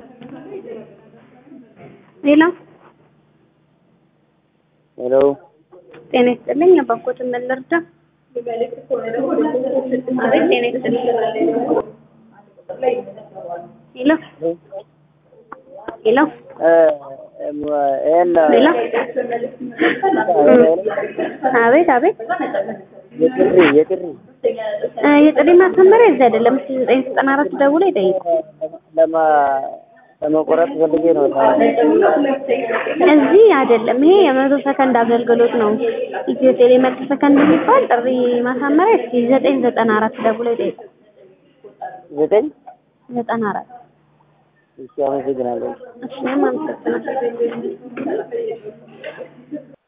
ሌላ ሄሎ ጤና ይስጥልኝ። የባንኮትን ምን ልርዳ? አቤት ጤና ይስጥልኝ። ሄሎ ሄሎ ይሄን ሌላ አቤት አቤት የጥሪ የጥሪ እ የጥሪ ማሳመሪያ እዚህ አይደለም። እስኪ ዘጠኝ ዘጠና አራት ደውሎ ይጠይቁ። ለማ ለመቆረጥ ፈልጌ ነው። እዚህ አይደለም። ይሄ የመቶ ሰከንድ አገልግሎት ነው። ኢትዮ ቴሌ መቶ ሰከንድ የሚባል ጥሪ ማሳመሪያ እስኪ ዘጠኝ ዘጠና አራት ደውሎ ይጠይቁ። ዘጠኝ ዘጠና አራት እሺ፣ አመሰግናለሁ። እሺ፣ እኔም አመሰግናለሁ።